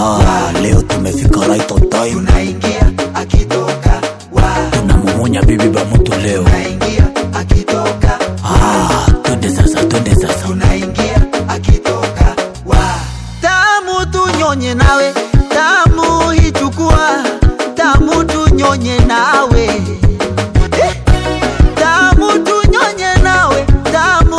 Ah, leo tumefika right on time. tunaingia akitoka wa Tunamumunya bibi ba mtu leo. tunaingia akitoka Ah, twende sasa, twende sasa. tunaingia akitoka wa tamu tunyonye nawe tamu hichukua tamu tunyonye nawe Eh, tamu tunyonye nawe tamu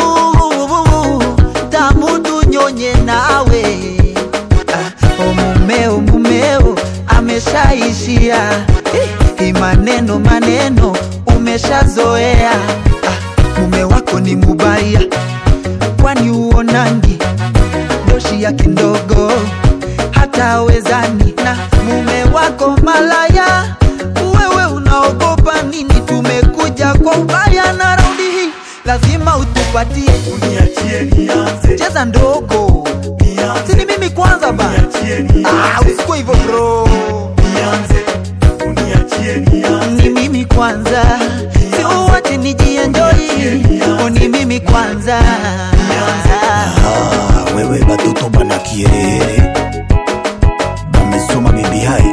tamu tunyonye nawe ah, o mumeo mumeo ameshaishia eh, hii maneno maneno umeshazoea ah, mume wako ni mubaya kwani uonangi doshi yake ndogo hata wezani na mume wako malaya wewe unaogopa nini tumekuja kwa ubaya na raundi hii lazima utupatie Uniachie nianze, cheza ndogo nianze, sini mimi kwanza ba uniachie ah, nianze, usikue hivyo bro nianze, uniachie nianze, ni mimi kwanza siuwache nijienjoi ni mimi kwanza Ah, wewe batoto bana kierere. Bamesoma bibi hai.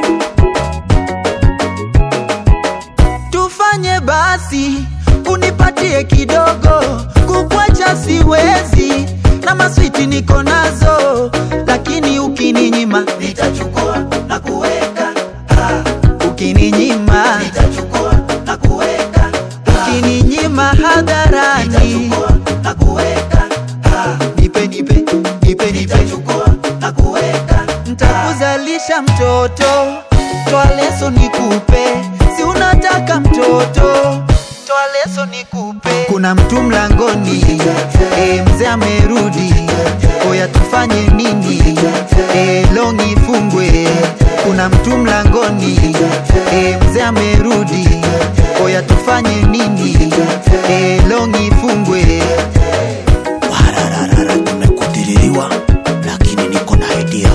tufanye basi unipatie kidogo kukwacha siwezi na maswiti niko nazo lakini ukininyima nitachukua na kuweka ah. ukininyima nitachukua na kuweka ah. ukininyima hadharani nitachukua na kuweka ah. nipe nipe nipe nipe nitachukua na kuweka ntakuzalisha mtoto toa leso nikupe si unataka mtoto toa leso nikupe kuna mtu mlangoni e, mzee amerudi oya tufanye nini e, longi ifungwe kuna mtu mlangoni e, mzee amerudi oya tufanye nini e, longi ifungwe Warararara, tumekutiririwa lakini niko na idea.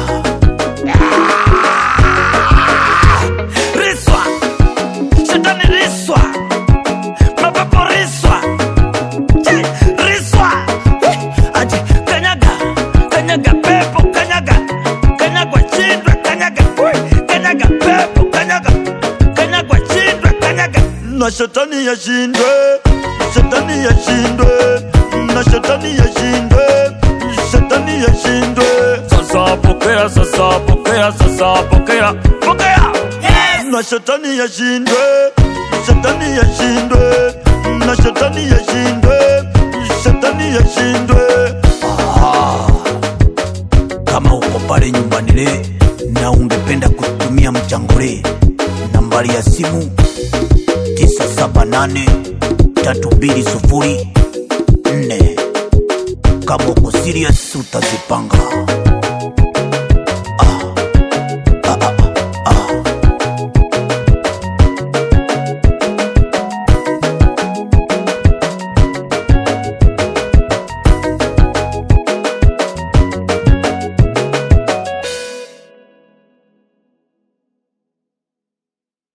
riswa shetani riswa mapepo riswa Che, riswa Eh, ati kanyaga kanyaga pepo kanyaga kanyagwa chindwe kanyaga Ui, kanyaga pepo kanyaga kanyagwa chindwe kanyaga na shetani yashindwe shetani yashindwe na shetani yashindwe shetani yashindwe sasa pokea sasa pokea sasa pokea pokea yes! na shetani yashindwe shetani yashindwe na shetani yashindwe shetani yashindwe Kama uko pale nyumbani le na ungependa kutumia mchangore, nambari ya simu 978 3204. Kama uko serious utazipanga.